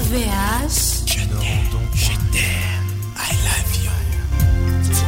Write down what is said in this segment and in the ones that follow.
OVH. Je t'aime, je t'aime, I love you.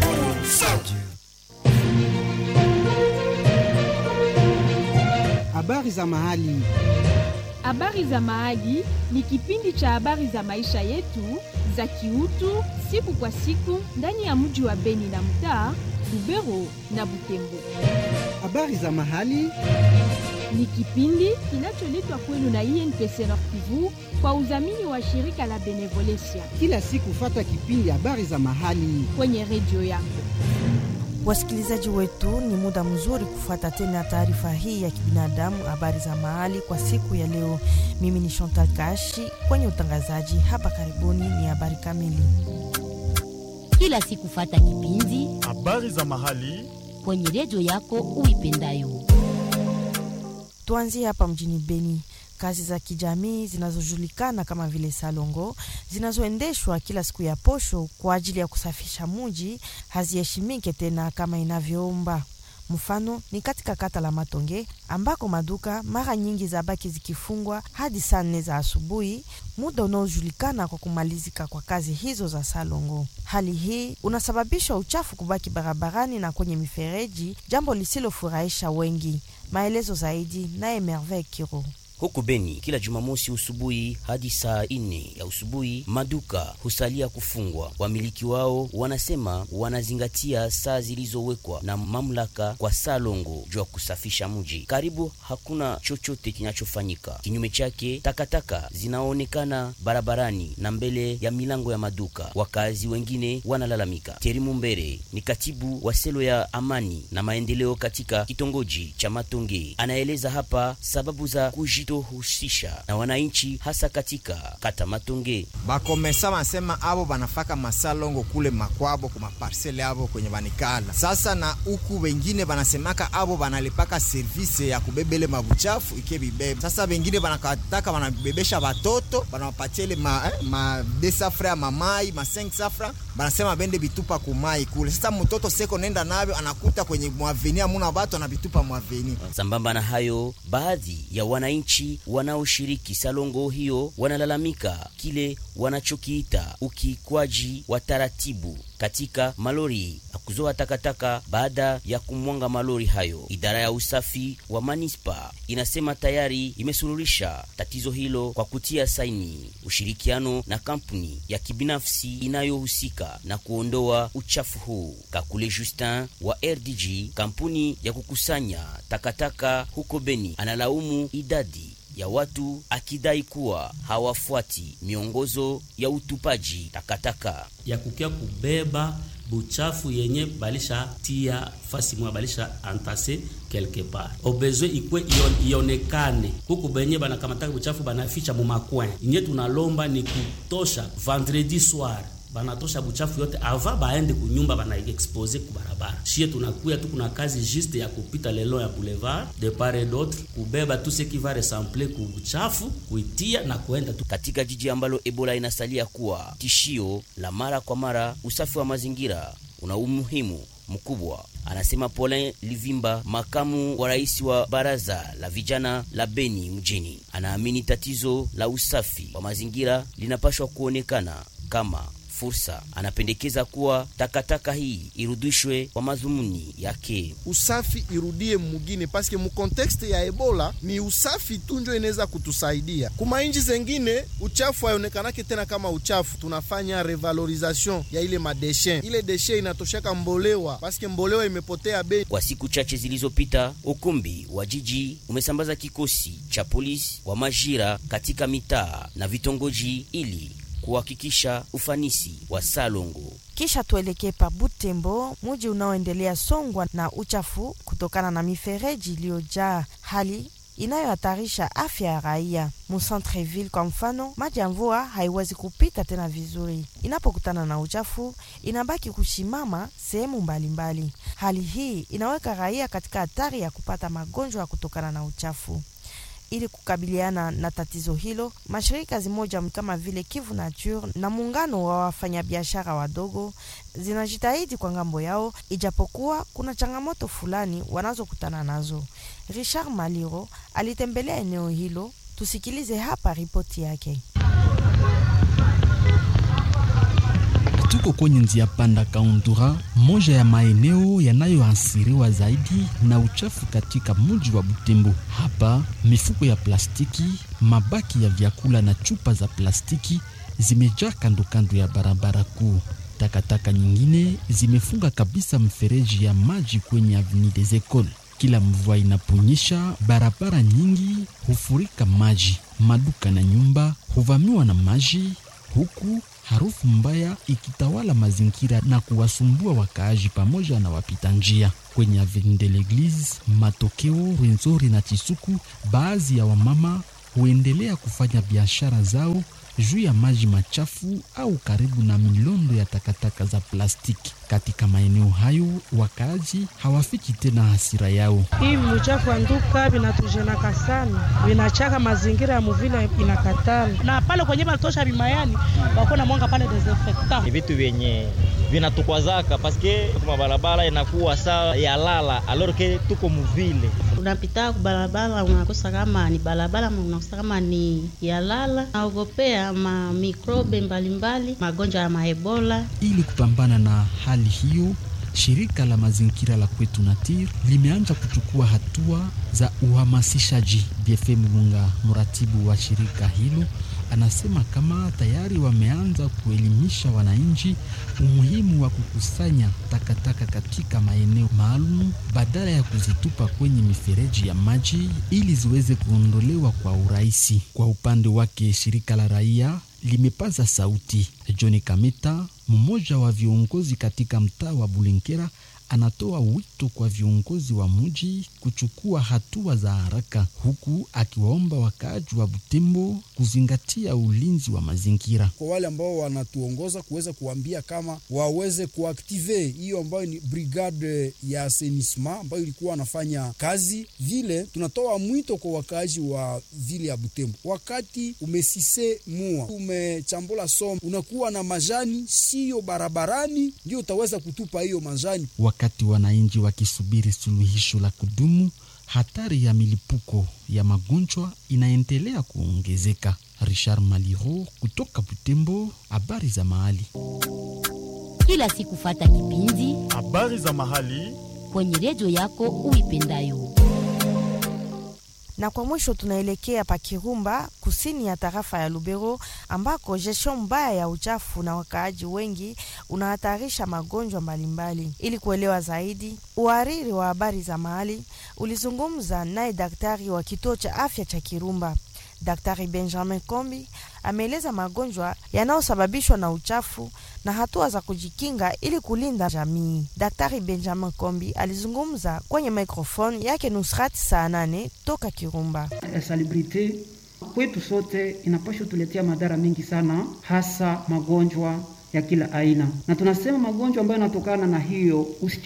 Habari za mahali. Habari za Mahali ni kipindi cha habari za maisha yetu za kiutu siku kwa siku ndani ya mji wa Beni na mtaa Lubero na Butembo. Habari za mahali. Ni kipindi kinacholetwa kwenu na INPC Nord Kivu kwa udhamini wa shirika la Benevolencia Kila siku fata kipindi habari za mahali. kwenye redio yako. Wasikilizaji wetu, ni muda mzuri kufuata tena taarifa hii ya kibinadamu, habari za mahali kwa siku ya leo. Mimi ni Chantal Kashi kwenye utangazaji hapa. Karibuni ni habari kamili. kila siku fata kipindi habari za mahali kwenye redio yako uipendayo. Tuanzie hapa mjini Beni. Kazi za kijamii zinazojulikana kama vile salongo zinazoendeshwa kila siku ya posho kwa ajili ya kusafisha muji haziheshimike tena kama inavyoomba. Mfano ni katika kata la Matonge ambako maduka mara nyingi zabaki zikifungwa hadi saa nne za asubuhi, muda unaojulikana kwa kumalizika kwa kazi hizo za salongo. Hali hii unasababisha uchafu kubaki barabarani na kwenye mifereji, jambo lisilofurahisha wengi. Maelezo zaidi naye Merveille Kiro. Huku Beni kila Jumamosi usubuhi hadi saa ine ya usubuhi maduka husalia kufungwa. Wamiliki wao wanasema wanazingatia saa zilizowekwa na mamlaka kwa salongo juu ya kusafisha mji. Karibu hakuna chochote kinachofanyika. Kinyume chake, takataka zinaonekana barabarani na mbele ya milango ya maduka. Wakazi wengine wanalalamika. Terimu Mbere ni katibu wa selo ya amani na maendeleo katika kitongoji cha Matonge, anaeleza hapa sababu za kujitohusisha na wananchi hasa katika kata Matonge. bakomesa basema abo banafaka masalongo kule makwabo ku maparsele abo kwenye banikala sasa, na huku wengine banasemaka abo banalipaka service ya kubebele mabuchafu ike bibebe. Sasa wengine banakataka banabebesha batoto banawapatia ile ma, eh, ma de safra ya mamai ma 5 safra banasema bende bitupa kumai kule. Sasa mtoto seko nenda navyo anakuta kwenye mwaveni amuna batu anabitupa mwaveni. Sambamba na hayo, baadhi ya wananchi wanaoshiriki salongo hiyo wanalalamika kile wanachokiita ukiikwaji wa taratibu katika malori ya kuzoa takataka baada ya kumwanga malori hayo. Idara ya usafi wa manispa inasema tayari imesuluhisha tatizo hilo kwa kutia saini ushirikiano na kampuni ya kibinafsi inayohusika na kuondoa uchafu huu. Kakule Justin wa RDG, kampuni ya kukusanya takataka huko Beni, analaumu idadi ya watu akidai kuwa hawafuati miongozo ya utupaji takataka. ya kukia kubeba buchafu yenye balisha tia fasi mwa balisha antase quelque part obezwe ikwe ion, ionekane huku benye banakamataka buchafu banaficha mumakwen inye tunalomba ni kutosha vendredi soir banatosha buchafu yote ava baende kunyumba bana expose ku barabara. Shie tunakuya tu, kuna kazi juste ya kupita lelo ya boulevard de part et d'autre, kubeba tout ce qui va ressembler ku buchafu kuitia na kuenda tu Katika jiji ambalo Ebola inasalia kuwa tishio la mara kwa mara, usafi wa mazingira una umuhimu mkubwa, anasema Paulin Livimba, makamu wa rais wa baraza la vijana la Beni mjini. Anaamini tatizo la usafi wa mazingira linapashwa kuonekana kama fursa. Anapendekeza kuwa takataka hii irudishwe kwa madhumuni yake. usafi irudie mugine paske mu kontekste ya ebola ni usafi tu njo inaweza kutusaidia. Kuma inji zengine uchafu haionekanake tena kama uchafu, tunafanya revalorisation ya ile madeshe. Ile deshe inatoshaka mbolewa paske mbolewa imepotea bei. Kwa siku chache zilizopita, ukumbi wa jiji umesambaza kikosi cha polisi wa majira katika mitaa na vitongoji ili kuhakikisha ufanisi wa salongo. Kisha tuelekee pa Butembo, muji unaoendelea songwa na uchafu kutokana na mifereji iliyojaa, hali inayohatarisha afya ya raia. Mucentreville kwa mfano, maji ya mvua haiwezi kupita tena vizuri, inapokutana na uchafu inabaki kushimama sehemu mbalimbali. Hali hii inaweka raia katika hatari ya kupata magonjwa kutokana na uchafu. Ili kukabiliana na tatizo hilo, mashirika zimoja kama vile Kivu Nature na muungano wa wafanyabiashara wadogo zinajitahidi kwa ngambo yao, ijapokuwa kuna changamoto fulani wanazokutana nazo. Richard Maliro alitembelea eneo hilo, tusikilize hapa ripoti yake. Tuko kwenye njia panda Kaundura, moja ya maeneo yanayoathiriwa zaidi na uchafu katika mji wa Butembo. Hapa mifuko ya plastiki, mabaki ya vyakula na chupa za plastiki zimejaa kando kando ya barabara kuu. Takataka nyingine zimefunga kabisa mfereji ya maji kwenye Avenue des Ecoles. Kila mvua inaponyesha, barabara nyingi hufurika maji, maduka na nyumba huvamiwa na maji, huku harufu mbaya ikitawala mazingira na kuwasumbua wakaaji pamoja na wapita njia. Kwenye Avenue de l'Eglise, Matokeo, Rwenzori na Chisuku, baadhi ya wamama huendelea kufanya biashara zao juu ya maji machafu au karibu na milondo ya takataka za plastiki. Katika maeneo hayo, wakaaji hawafiki tena hasira yao. Hivi uchafu anduka vinatujenaka sana, vinachaka mazingira ya muvile inakatala, na pale kwenye batosha vimayani wakona mwanga pale desinfectant. Ni vitu vyenye vinatukwazaka paske kuma barabara inakuwa saa ya lala alors que tuko muvile unapita kubarabara unakosa kama ni barabara, unakosa kama ni ya lala, naogopea ma mikrobe mbalimbali, magonjwa ya maebola. Ili kupambana na hali hiyo, shirika la mazingira la kwetu Natir limeanza kuchukua hatua za uhamasishaji. BFM Mulunga, mratibu wa shirika hilo, anasema kama tayari wameanza kuelimisha wananchi umuhimu wa kukusanya takataka katika maeneo maalum badala ya kuzitupa kwenye mifereji ya maji ili ziweze kuondolewa kwa urahisi. Kwa upande wake, shirika la raia limepaza sauti. John Kameta, mmoja wa viongozi katika mtaa wa Bulenkera, anatoa wito kwa viongozi wa mji kuchukua hatua za haraka, huku akiwaomba wakaaji wa Butembo kuzingatia ulinzi wa mazingira. Kwa wale ambao wanatuongoza kuweza kuambia kama waweze kuaktive hiyo ambayo ni brigade ya assainissement ambayo ilikuwa wanafanya kazi vile. Tunatoa mwito kwa wakaaji wa vile ya Butembo, wakati umesise mua umechambula somo, unakuwa na majani siyo barabarani, ndio utaweza kutupa hiyo majani Wakati wananchi wakisubiri suluhisho la kudumu, hatari ya milipuko ya magonjwa inaendelea kuongezeka. Richard Maliro kutoka Butembo, habari za mahali. Kila siku fata kipindi habari za mahali kwenye redio yako uipendayo. Na kwa mwisho tunaelekea pa Kirumba, kusini ya tarafa ya Lubero, ambako gestion mbaya ya uchafu na wakaaji wengi unahatarisha magonjwa mbalimbali. Ili kuelewa zaidi, uhariri wa habari za mahali ulizungumza naye daktari wa kituo cha afya cha Kirumba. Daktari Benjamin Kombi ameeleza magonjwa yanayosababishwa na uchafu na hatua za kujikinga ili kulinda jamii. Daktari Benjamin Kombi alizungumza kwenye microphone yake Nusrat saa nane toka Kirumba. Salubrite kwetu sote inapaswa tuletea madhara mengi sana, hasa magonjwa ya kila aina, na tunasema magonjwa ambayo yanatokana na hiyo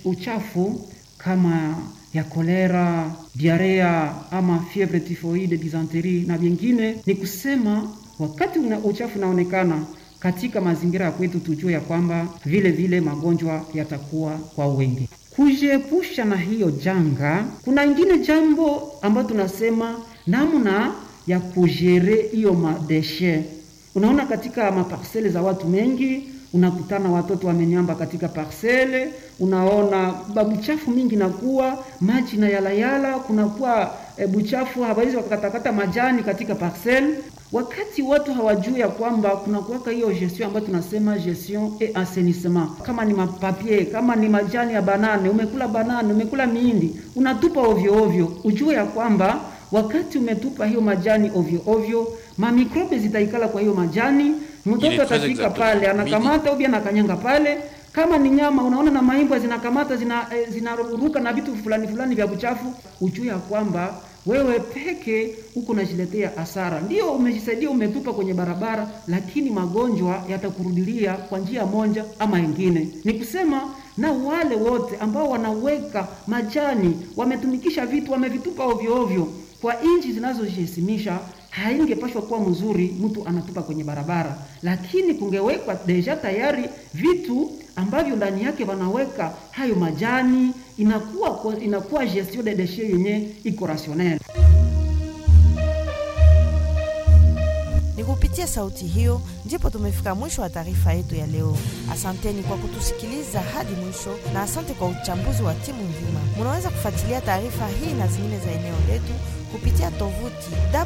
uchafu kama ya kolera, diarea ama fievre typhoide, dysenterie na vingine. Ni kusema wakati una uchafu unaonekana katika mazingira ya kwetu, tujue ya kwamba vile vile magonjwa yatakuwa kwa wengi. Kujiepusha na hiyo janga, kuna ingine jambo ambayo tunasema namna ya kujere hiyo madeshe. Unaona, katika maparsele za watu mengi unakutana watoto wamenyamba katika parsele, unaona babuchafu mingi nakuwa maji na yalayala, kunakuwa e, buchafu hawawezi wakakatakata majani katika parsele, wakati watu hawajui ya kwamba kunakuwaka hiyo gestion ambayo tunasema gestion et assainissement. Kama ni mapapier, kama ni majani ya banane, umekula banane, umekula miindi, unatupa ovyo ovyo, ujue ya kwamba wakati umetupa hiyo majani ovyo ovyo, mamikrobe zitaikala kwa hiyo majani mtoto atafika pale anakamata ubi anakanyanga pale. Kama ni nyama, unaona na maimbwa zinakamata zina, eh, zinaruka na vitu fulani fulani vya uchafu, ujue ya kwamba wewe peke huko unajiletea hasara. Ndio umejisaidia umetupa kwenye barabara, lakini magonjwa yatakurudilia kwa njia moja ama ingine. Ni kusema na wale wote ambao wanaweka majani, wametumikisha vitu, wamevitupa ovyo ovyo kwa nchi zinazojihesimisha haingepashwa kuwa mzuri mtu anatupa kwenye barabara, lakini kungewekwa deja tayari vitu ambavyo ndani yake wanaweka hayo majani, inakuwa inakuwa gestion de déchets yenye iko rationnel. Ni kupitia kupitia sauti hiyo ndipo tumefika mwisho wa taarifa yetu ya leo. Asanteni kwa kutusikiliza hadi mwisho, na asante kwa uchambuzi wa timu nzima. Munaweza kufuatilia taarifa hii na zingine za eneo letu kupitia tovuti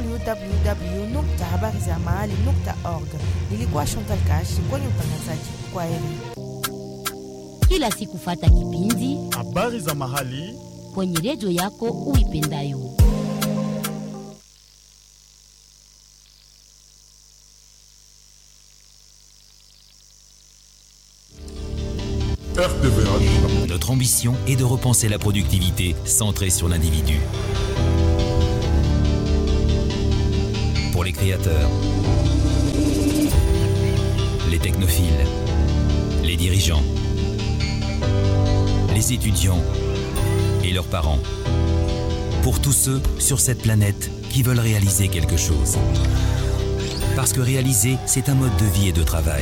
www.habarizamahali.org. Nilikuwa Chantal Kashi kwenye utangazaji. Kwa heri. Kila siku fata kipindi habari za mahali kwenye redio yako uipendayo. RTVH. Notre ambition est de repenser la productivité centrée sur l'individu. Pour les créateurs, les technophiles, les dirigeants, les étudiants et leurs parents. Pour tous ceux sur cette planète qui veulent réaliser quelque chose. Parce que réaliser, c'est un mode de vie et de travail.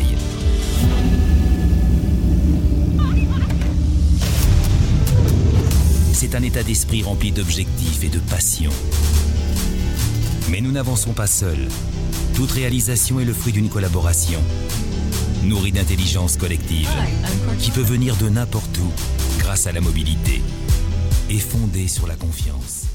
C'est un état d'esprit rempli d'objectifs et de passion. Mais nous n'avançons pas seuls. Toute réalisation est le fruit d'une collaboration, nourrie d'intelligence collective, qui peut venir de n'importe où grâce à la mobilité et fondée sur la confiance.